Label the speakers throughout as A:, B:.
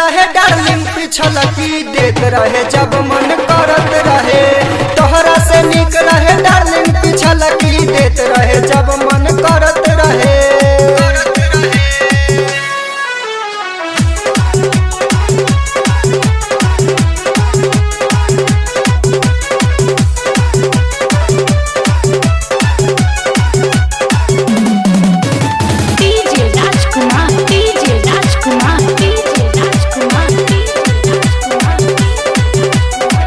A: रहे डार्लिंग पिछल की देत रहे जब मन करत रहे तोहरा से निक रहे डार्लिंग पिछल की देत रहे जब मन करत रहे
B: DJ Rajkumar, DJ Rajkumar, DJ Rajkumar, DJ Rajkumar.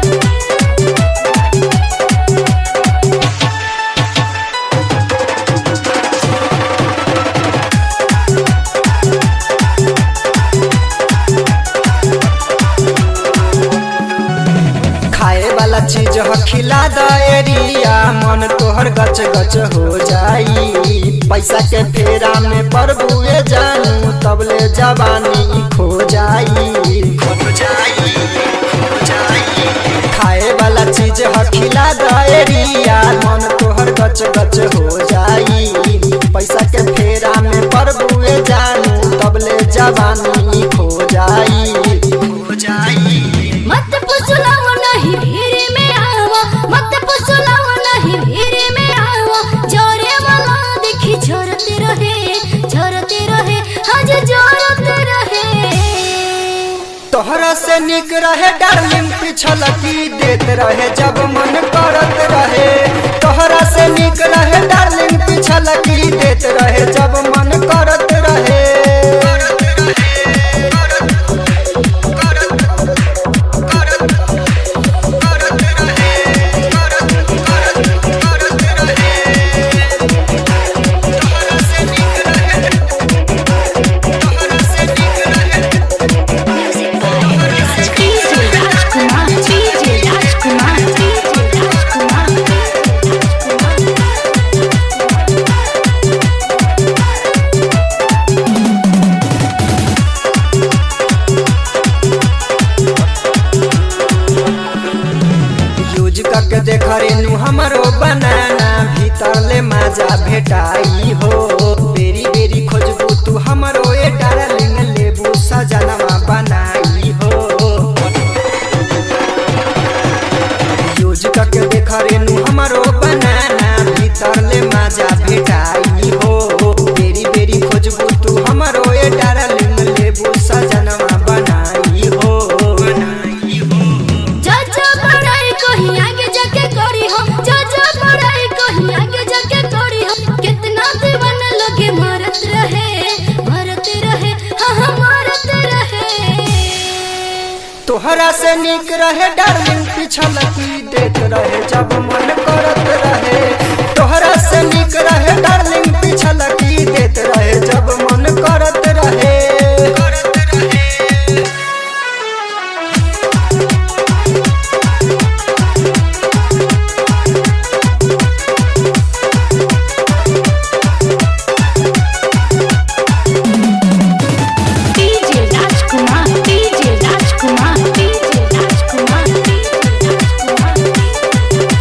A: खाए वाला चीज ह खिला दरिया मन तोहर गच गच हो जाई पैसा के फेरा में प्रभुए जानू तबले जवानी खो जाई खो जाई खो जाई खाए वाला चीज ह खिला दरिया मन तोहर गच गच हो जाई पैसा के फेरा में प्रभुए जानू तबले जवानी खो जाई खो जाई
B: मत पुसलाओ नहीं भीड़ में आवा मत पुसलाओ नहीं भीड़ में आवा जोरे वाला देखी झरते रहे झरते रहे आज झरते रहे
A: तोहरा से निक रहे डार्लिंग पिछल की देत रहे जब मन करत रहे तोहरा से निक रहे डार्लिंग पिछल की देत रहे जब मन करत रहे
B: DJ Rajkumar, DJ Rajkumar, DJ Rajkumar, DJ Rajkumar.
A: Use करके देख रेनू हमरो बनाना भीतर ले मजा भेटाई हो बेरी बेरी खोजबू तू हमरो ए डार्लिंग लेबू सजनवा बनाई हो यूज करके देख रेनू हमरो बनाना भीतर ले मजा भेटाई हो बेरी बेरी खोजबू तू हमरो ए डार्लिंग लेबू सजनवा बनाई हो बनाई हो
B: चाचा पढ़ाई कहीं आगे जाके करी हो चाचा पढ़ाई कहीं आगे जाके करी हो कितना दीवाना लगे मरत रहे मरत रहे हाँ हाँ मरत रहे
A: तोहरा से निक रहे डार्लिंग पिछल की देत रहे जब मन करत रहे तोहरा से निक रहे डार्लिंग पिछल की देत रहे जब मन करत रहे
B: DJ Rajkumar, DJ Rajkumar, DJ Rajkumar, DJ Rajkumar.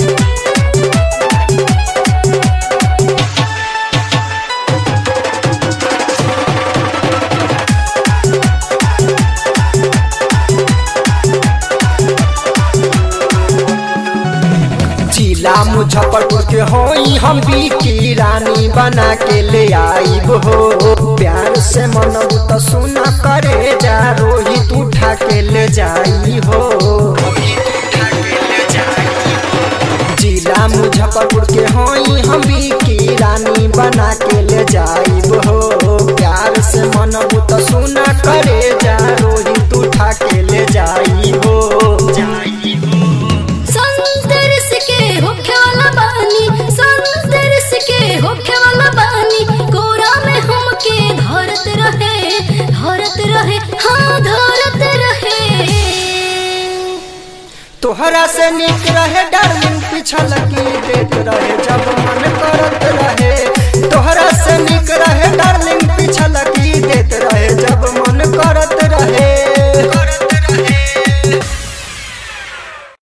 A: जिला मुजफ्फरपुर के होई हम की रानी बना के ले आईब हो प्यार से मनबू तो सुना करे जा रोहित उठा के ले जाई हो जिला मुजफ्फरपुर के होई हम की रानी बना के ले जाईब हो प्यार से मनबू तो सुना करे जा रोहित उठा के ले जाई हो जाई हो
B: संतरस के होखे वाला बानी संतरस के होखे वाला बानी कोरा में हमके धरत रहे धरत रहे हाँ धरत रहे
A: तोहरा से निक रहे डार्लिंग पिछल की देत रहे जब मन करत